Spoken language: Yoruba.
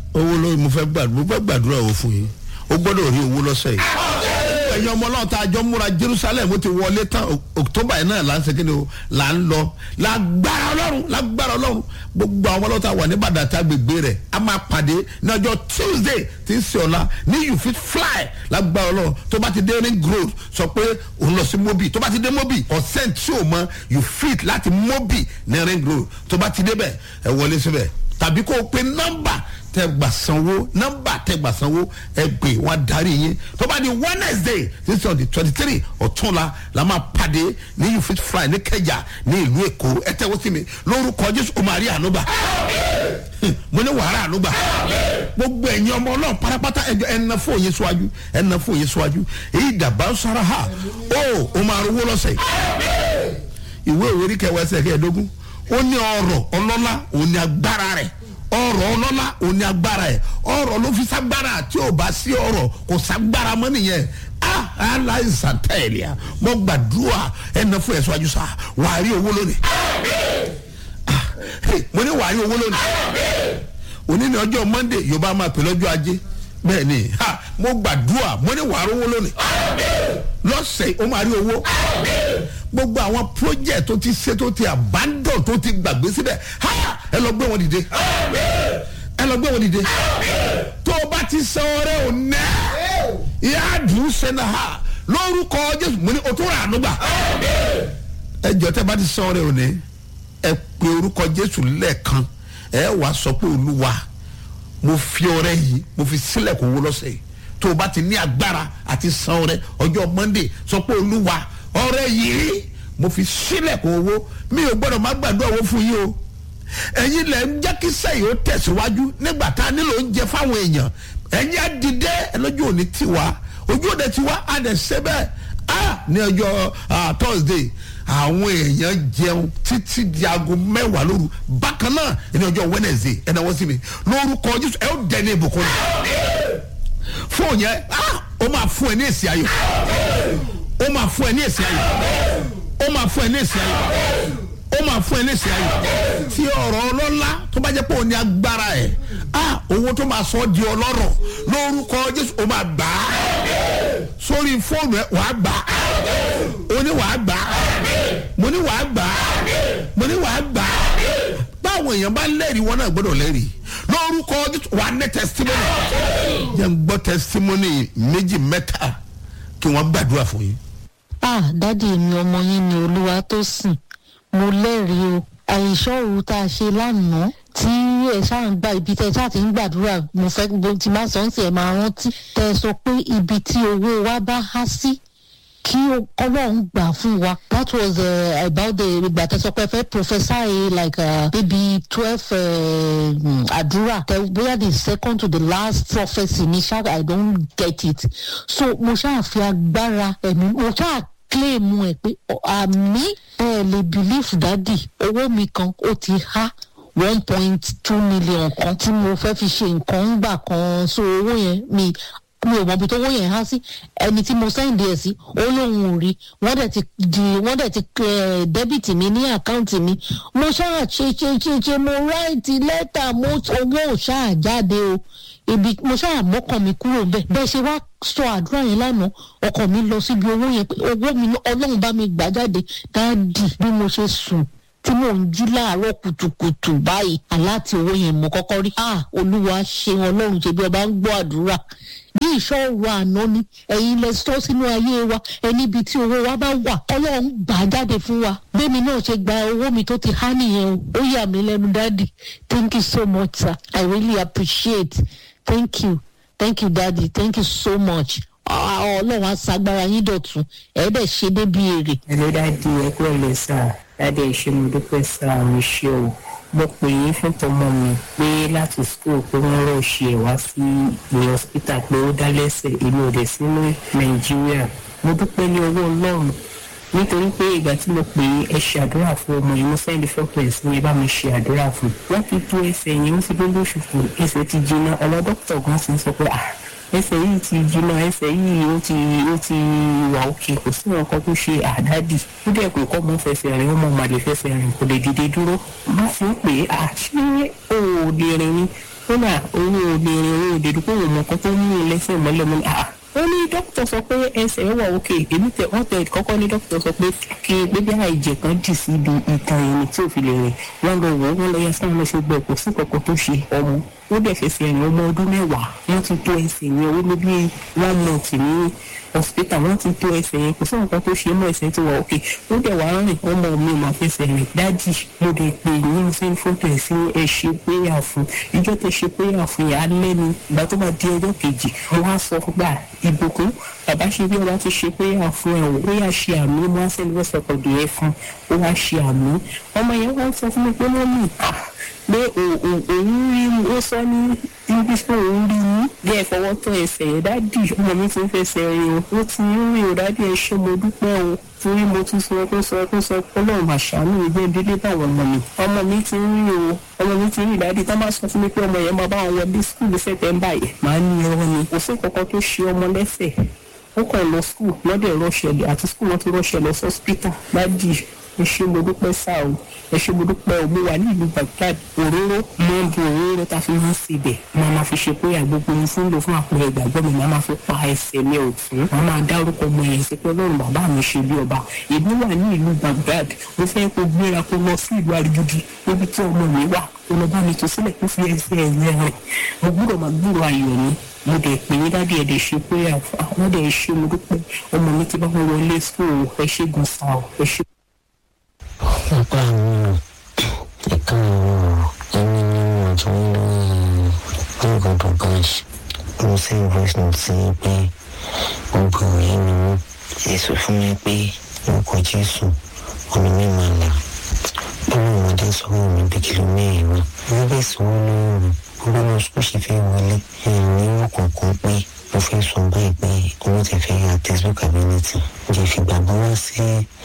owó ló mo fẹ́ gbàdúrà mo fẹ́ gbàdúrà owó fún yín o gbọ́dọ̀ rí owó lọ́sẹ̀ yìí. ẹ̀yin ọmọ náà tá a jọ múra jerusalem ó ti wọlé tán october yìí náà là ń segin o là ń lọ lágbára ọlọ́run lágbára ọlọ́run gbogbo àwọn ọlọ́ta wà ní bàdàtà agbègbè rẹ̀ a máa pàdé ní ọjọ́ tuesday tí ń ṣe ọ̀la ní you fit fly lágbára ọlọ́run tó bá ti dé ring road sọ pé òun lọ sí mobi tó bá ti dé mobi ọ̀sẹ̀ tí o mọ you fit láti mobi ní ring road tó bá ti débẹ̀ ẹ wọlé síbẹ̀ tàbí kó o pe nọ́mbà tẹ gbà sanwó nọ́mbà tẹ gbà sanwó ẹ gbé wọn darí yín tó bá di wednesday this on the twenty three ọ̀túnla la máa pàdé ní you fit fly ní kẹjà ní ìlú èkó ẹ tẹ́wọ́ sí mi lórúkọ jésù o máa rí ànúgbà mo ní wàhálà ànúgbà gbogbo ẹ̀yin ọmọ ọlọ́run pátápátá ẹjọ́ ẹ̀nà fún òye síwájú ẹ̀nà fún òye síwájú èyí dàbà sára ha ó o máa rówó lọ́sẹ̀ ìwé ìwé orí kẹwàá ẹsẹ̀ kẹẹ̀ẹ́dógún ó ní ọrọ̀ ọlọ́lá òun ní agbára rẹ̀ ọrọ̀ ọlọ́lá òun ní agbára ẹ̀ ọrọ̀ ló fi ságbára tí ò bá sí ọrọ̀ kò ságbára mọ́ nìyẹn ah aláìsàn tẹ̀lé a mo gbàdúrà ẹnà fún ẹ̀sọ́ àjùsà wàá rí owó lónìí ah mo ní wàá rí owó lónìí òní ní ọjọ́ monday yorùbá máa pè lọ́jọ́ ajé bẹ́ẹ̀ ni ha mo gbàdúrà mo ní wàá rí owó lónìí lọ́sẹ̀ ó máa rí owó gbogbo àwọn project tó ti ṣe tó ti abandon tó ti gbàgbé síbẹ̀ ha ẹ lọ gbé wọn dìde ẹ lọ gbé wọn dìde tó o bá ti sọ ọrẹ ò nẹ ìyá àdùn sẹ́nà ha lórúkọ jésù mo ní o tó rà ànúgbà ẹ jọ tẹ bá ti sọ ọrẹ ò ní ẹ pe orúkọ jésù lẹ́ẹ̀kan ẹ wàá sọ pé olúwa mo fi ọrẹ yìí mo fi sílẹ̀ kó wó lọ́sẹ̀ yìí tó o bá ti ní agbára àti san ọrẹ ọjọ́ monday sọ pé olúwa ọrẹ yìí mo fi sílẹ̀ kó owó mi ò gbọ́dọ̀ má gbàdúrà owó fún yín o ẹ̀yin lẹ̀ ń jẹ́ kí sẹ́yìn ó tẹ̀síwájú nígbà tá a nílò oúnjẹ fáwọn èèyàn ẹ̀yin á dìde ẹlọ́jọ́ òní tiwa ojú òde tiwa á dẹ̀ ṣe bẹ́ẹ̀ á ní ọjọ́ thursday àwọn èèyàn jẹun títí di aago mẹ́wàá lóru bákan náà ní ọjọ́ wednesday ẹ̀ náà wọ́n sí mi lórúkọ jésù ẹ̀ ó dẹ̀ ní ìbùkún ni fóònù yẹn ó máa fún ẹ ní èsì ayọ̀ ó máa fún ẹ ní èsì ayọ̀ ó máa fún ẹ ní èsì ayọ̀ ó máa fún ẹ ní èsì ayọ̀ tí ọ̀rọ̀ ọlọ́lá tó bá jẹ́ pé òun ní agbára ẹ̀ á owó tó máa sọ ọ́ di ọlọ́rọ̀ lórúkọ jésù ó máa gbà á sórí fóònù ẹ wàá gbà á ó ní wàá gbà á mo ní wàá gbà á mo ní wàá gbà á báwọn èèyàn bá lẹ́rìí wọn náà gbọ́dọ̀ lẹ́rìí lórúkọ wà á ní testimony yẹn ń gbọ́ testimony méjì mẹ́ta kí wọ́n gbàdúrà fún yín. ah dádì mi ọmọ yín ni olúwa tó sìn mo lẹ́rìí o àìsàn òru tá a ṣe lánàá tí ẹ ṣáà ń gba ibi tẹ ṣáà ti ń gbàdúrà mo fẹ́ gbogbo tí máa sọ ń sì ẹ̀ máa rántí tẹ sọ pé ibi tí owó wa bá há sí kí ọlọ́run gbà fún wa that was uh, about the ìgbà tẹ sọ pé fẹ́ professor like uh, maybe twelve àdúrà uh, bóyá the second to the last prophecy ní ṣáà i don't get it so mo ṣáà fi agbára ẹ̀mí mo ṣáà claim ẹ̀ pé àmì ẹ̀ lè believe dádì owó mi kan ó ti há one point two million kan tí mo fẹ́ fi ṣe nǹkan ńgbà kan so owó yẹn mi mi ò mọ ibi tó wọ́n yẹn há sí ẹni tí mo sẹ́ǹdì ẹ̀ sí ó lóun ò rí wọ́n dẹ̀ ti di wọ́n dẹ̀ ti dẹ́bìtì mi ní àkáǹtì mi mo ṣáà ṣe ṣe ṣe ṣe mo ráìtì lẹ́tà mo owó ò ṣáà jáde o ibi mo ṣáà mọ́kàn mi kúrò bẹ́ẹ̀ bẹ́ẹ̀ ṣe wá sọ àdúrà yẹn lánàá ọkàn mi lọ síbi owó yẹn pé owó mi ọlọ́run bá mi gbà jáde dáàdì bí mo ṣe sùn tí mò ń jí láàárọ̀ kùtùkùtù báyìí aláàtì owó yẹn mo kọ́kọ́ rí ah olúwa ṣe ọlọ́run ṣe bí ọba ń gbọ́ àdúrà bí ìṣòro àná ni ẹ̀yin lẹ sọ sínú ayé wa ẹni ibi tí owó wa bá wà ọlọ́run gbà á jáde fún wa bẹ́ẹ̀mi náà ṣe gba owó mi tó ti há nìyẹn o ó yà mí lẹ́nu dáàdì thank you so much sir i really appreciate thank you thank you daddy thank you so much ọlọ́run á sagbára yín dọ̀tún ẹ̀ẹ́dẹ̀ ṣe débi èrè. ẹ ló dáàdi ẹ kúrò lè sá dáàdi ẹ ṣe mo dúpẹ́ sá àwọn iṣẹ́ o mo pè é fún tọmọ mi pé láti school pé wọ́n rọ̀ ṣe ẹ̀ wá sí ilé hospital pé ó dá lẹ́sẹ̀ èmi ò dẹ̀ sí ní nàìjíríà mo dúpẹ́ ní ọwọ́ ọlọ́run nítorí pé ìgbà tí mo pè é ẹ ṣe àdúrà fún ọmọ yìí mo sẹ́ndí fọ́pẹ́s ní ẹ bá mi ṣe àdúrà fún wọ́n ti tú ẹsẹ̀ yẹn ó ti dé lóṣù fún ẹsẹ̀ ti jiná ọ̀nà dókítà gan ti sọ pé ah ẹsẹ̀ yìí ti jiná ẹsẹ̀ yìí ó ti ó ti wà òkè kò sí nǹkan tó ṣe àdádì ó dẹ̀ pé kọ́ mọ́ fẹsẹ̀ rìn ọmọ màlè fẹsẹ̀ rìn kò lè dìde dúró má fi ń pè é à ṣé o ò lè rìn ni ó ó ní òun ò lè rìn òun ò lè dúpọ̀ òun mọ̀ kan tó mú un lẹ́sẹ̀ mọ́lẹ̀ mọ́lẹ̀ àà ó ní dókítà sọ pé ẹsẹ̀ wà òkè èmi tẹ wọ́n tẹ kọ́kọ́ ní dókítà sọ pé kí gbébí àìjẹ kan dì sí ibi ìtàn ẹni tí ò fi lè rìn wọ́n lọ wọ́ wọ́n lọ yẹ sáwọn lọ ṣe gbọ́ kò sí kankan tó ṣe ọmọ ó dẹ̀ fẹsẹ̀ rìn ọmọ ọdún mẹ́wàá wọ́n ti tó ẹsẹ̀ yẹn ó ló bí one month ní hospital wọ́n ti tó ẹsẹ̀ yẹn kò sí nǹkan tó ṣe mọ́ ẹsẹ̀ tó wà òkè ó dẹ̀ wá rìn ọmọ mi máa fẹsẹ̀ rìn dájì mo dẹ̀ pé yín sí fótó ẹ̀ sí ẹ ṣe péyà fún ìjọ tẹ ṣe péyà fún yẹn alẹ́ ni ìgbà tó bá di ọjọ́ kejì wọ́n á sọ gbà ìbùkún bàbá ṣe bí ọba ti ṣe péyà fún ẹ̀ ó yà ṣe àmì wọ́n á sẹ́ni wọ́n sọ̀kọ̀ dé ẹ fún ó wá ṣe àmì ọmọ yẹn wọ́n sọ fún mi pé wọ́n mì pé òun rí ó sọ ní english pé òun rí yín bí ẹ fọwọ́ tó ẹsẹ̀ yẹn dádì ọmọ mi ti ń fẹsẹ̀ rìn o ó ti ń rìn o dádì ẹ ṣé mo dúpẹ́ o torí mo tún sọ pé sọ pé sọ pé ọlọ́run máa ṣàánú mi jẹ́ délé báwọn ọmọ mi ọmọ mi ti ń rìn o ọmọ mi ti ń rìn dádì tá máa sọ fún mi pé ọmọ yẹn máa bá wọn wọlé skul sẹ́tẹ̀mbà yẹn máa ní irọ́ ni kò sí kankan tó ṣe ọmọ lẹ́sẹ̀ ó kàn lọ skul lọ́dẹ̀ rọ́ṣẹ̀lẹ̀ àti skul wọn ti rọ́ṣẹ̀ lọ sọ́spítà dádì ẹ ṣé mo dúpẹ́ sá o ẹ ṣé mo dúpẹ́ o mo wà ní ìlú Baghdad òróró máa ń bu òróró tá a fi máa ń ṣe bẹ̀ máa ma fi ṣe pé àgbogbo mi fún lò fún àpẹẹrẹ ìgbàgbọ́ mi máa ma fi pa ẹsẹ̀ mi ọ̀tún máa ma dárúkọ ọmọ yẹn sí pé ọlọ́run bàbá mi ṣe bí ọba èmi wà ní ìlú Baghdad mo fẹ́ kó gbéra kó lọ sí ìlú arigidi níbi tí ọmọ mi wà kó lọ bá mi tó sílẹ̀ kó fi ẹsẹ̀ ẹ̀yẹ rẹ̀ mo gbúdọ̀ máa gbúrò ayọ̀ mi mo dẹ̀ pè é dádì ẹ̀ dẹ̀ ṣe pé àwọn dẹ̀ ṣe mo dúpẹ́ ọmọ mi ti bá wọn wọlé school ẹ ṣe gùn sáà ẹ ṣe nípa àwọn ẹ̀ka ọ̀rọ̀ ẹni nínú ọ̀tún lórí nǹkan tó bá ṣe mo ṣe voice note sí pé gbogbo ọ̀rẹ́ mi mú èso fún mi pé orúkọ jésù ọ̀nà mi máa là nínú ọmọdé sọ́wọ́ mi bí kìló mẹ́rin wá wọ́n bẹ̀ sọ́wọ́ lóòrùn gbogbo ọmọ sukùl ṣe fẹ́ wọlé ní ọ̀kọ̀ọ̀kan pé mo fẹ́ sọ báyìí pé owó ti fẹ́ ra textbook ability mo ti fi gbàgbọ́ wá sí